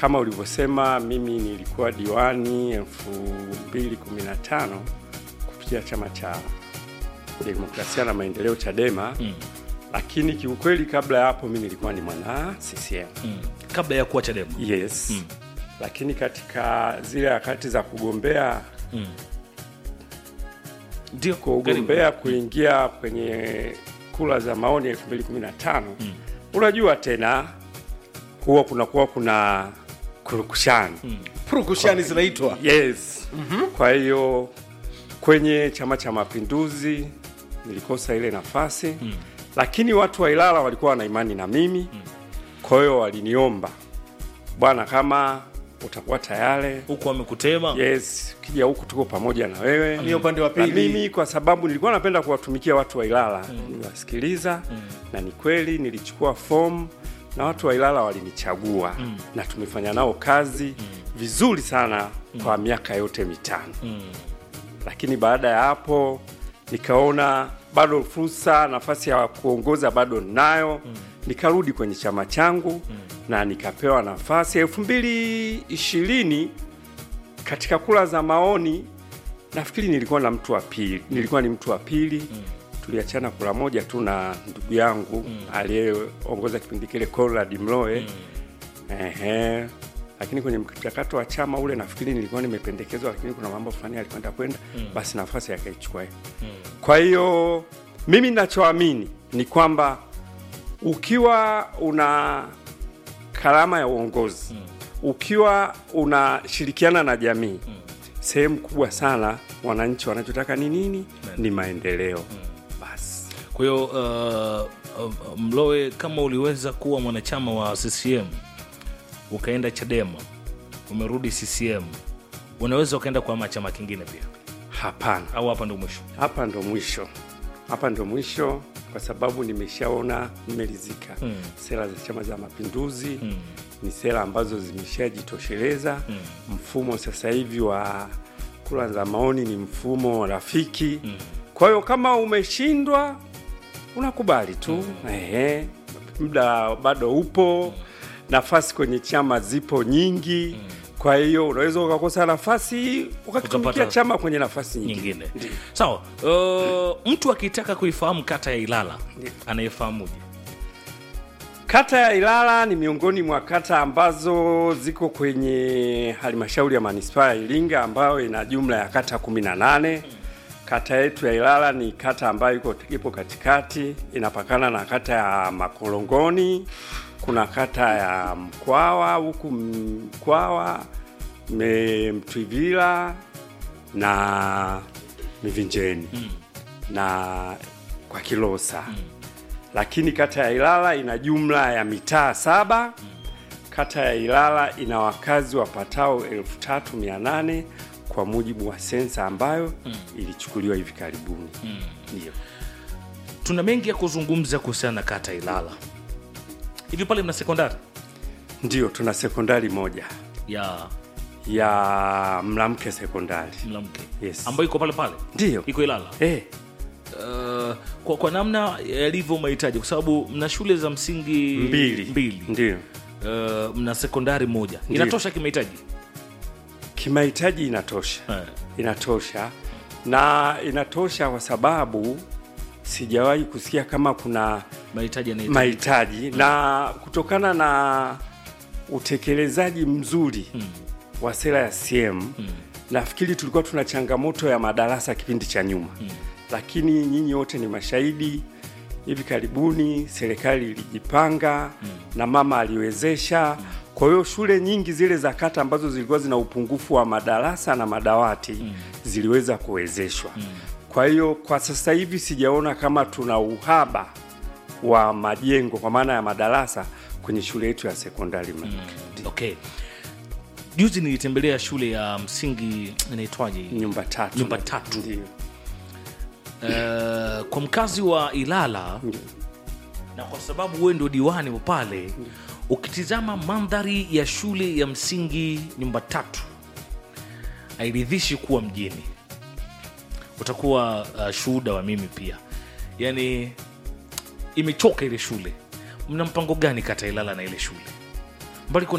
kama ulivyosema, mimi nilikuwa diwani 2015 kupitia chama cha demokrasia na maendeleo Chadema Mm. lakini kiukweli kabla ya hapo mi nilikuwa ni mwana CCM. Mm. kabla ya kuwa Chadema Yes. Mm. Lakini katika zile harakati za kugombea Mm. ndio kugombea kuingia kwenye kura za maoni 2015 unajua tena huwa kunakuwa kuna kurukushani purukushani zinaitwa yes kwa hiyo kwenye chama cha mapinduzi nilikosa ile nafasi lakini watu wa Ilala walikuwa wana imani na mimi kwa hiyo waliniomba bwana kama utakuwa tayari huku wamekutema yes ukija huku tuko pamoja na wewe Ni upande wa na pili. mimi kwa sababu nilikuwa napenda kuwatumikia watu wa Ilala niliwasikiliza na ni kweli nilichukua fomu na watu wa Ilala walinichagua na tumefanya nao kazi vizuri sana kwa miaka yote mitano lakini baada ya hapo nikaona bado fursa nafasi ya kuongoza bado ninayo nikarudi kwenye chama changu na nikapewa nafasi elfu mbili ishirini katika kura za maoni nafikiri nilikuwa na mtu wa pili nilikuwa ni mtu wa pili tuliachana kura moja tu na ndugu yangu aliyeongoza kipindi kile Conrad Mloe ehe lakini kwenye mchakato wa chama ule nafikiri nilikuwa nimependekezwa lakini kuna mambo fulani alikwenda kwenda basi nafasi yakaichukua yeye. kwa hiyo mimi ninachoamini ni kwamba ukiwa una karama ya uongozi ukiwa unashirikiana na jamii sehemu kubwa sana wananchi wanachotaka ni nini ni maendeleo basi kwa hiyo uh, uh, Mlowe, kama uliweza kuwa mwanachama wa CCM ukaenda Chadema umerudi CCM, unaweza ukaenda kwa chama kingine pia, hapana au hapa ndo mwisho? hapa ndo mwisho hapa ndo mwisho kwa sababu nimeshaona nimeridhika Mm. sera za chama za mapinduzi Mm. ni sera ambazo zimeshajitosheleza Mm. mfumo sasa hivi wa kura za maoni ni mfumo rafiki kwa hiyo kama umeshindwa unakubali tu ehe muda bado upo nafasi kwenye chama zipo nyingi kwa hiyo unaweza ukakosa nafasi ukakitumikia Ukapata chama kwenye nafasi nyingine nyingine. Sawa. Uh, mtu akitaka kuifahamu kata ya Ilala anayefahamuje? Kata ya Ilala ni miongoni mwa kata ambazo ziko kwenye halmashauri ya manispaa ya Iringa ambayo ina jumla ya kata 18. Kata yetu ya Ilala ni kata ambayo iko ipo katikati, inapakana na kata ya Makolongoni, kuna kata ya Mkwawa huku Mkwawa, Me- Mtwivila na Mivinjeni na kwa Kilosa lakini kata ya Ilala ina jumla ya mitaa saba. Kata ya Ilala ina wakazi wapatao 3800 kwa mujibu wa sensa ambayo ilichukuliwa hivi karibuni. Ndio. Tuna mengi ya kuzungumza kuhusiana na kata ya Ilala. Hivi pale mna sekondari Ndio, tuna sekondari moja ya ya Mlamke sekondari. Mlamke Yes. ambayo iko pale pale, Ndio. iko Ilala. Eh, Uh, kwa, kwa namna yalivyo mahitaji, kwa sababu mna shule za msingi mbili. mbili. Ndio. Uh, mna sekondari moja, Ndiyo. inatosha kimahitaji Kimahitaji inatosha. eh. Inatosha. Na inatosha kwa sababu sijawahi kusikia kama kuna mahitaji yanahitaji mahitaji na kutokana na utekelezaji mzuri wa sera ya CM nafikiri tulikuwa tuna changamoto ya madarasa kipindi cha nyuma lakini nyinyi wote ni mashahidi hivi karibuni serikali ilijipanga na mama aliwezesha kwa hiyo shule nyingi zile za kata ambazo zilikuwa zina upungufu wa madarasa na madawati ziliweza kuwezeshwa kwa hiyo kwa sasa hivi sijaona kama tuna uhaba wa majengo kwa maana ya madarasa kwenye shule yetu ya sekondari mm. Okay. Juzi nilitembelea shule ya msingi inaitwaje? hii? nyumba tatu Nyumba tatu. Ndio. Eh, kwa mkazi wa Ilala na kwa sababu wewe ndio diwani wa pale, ukitizama mandhari ya shule ya msingi nyumba tatu hairidhishi kuwa mjini. Utakuwa uh, shuhuda wa mimi pia, yaani imechoka ile shule. Mna mpango gani kata ya Ilala na ile shule mbali kuna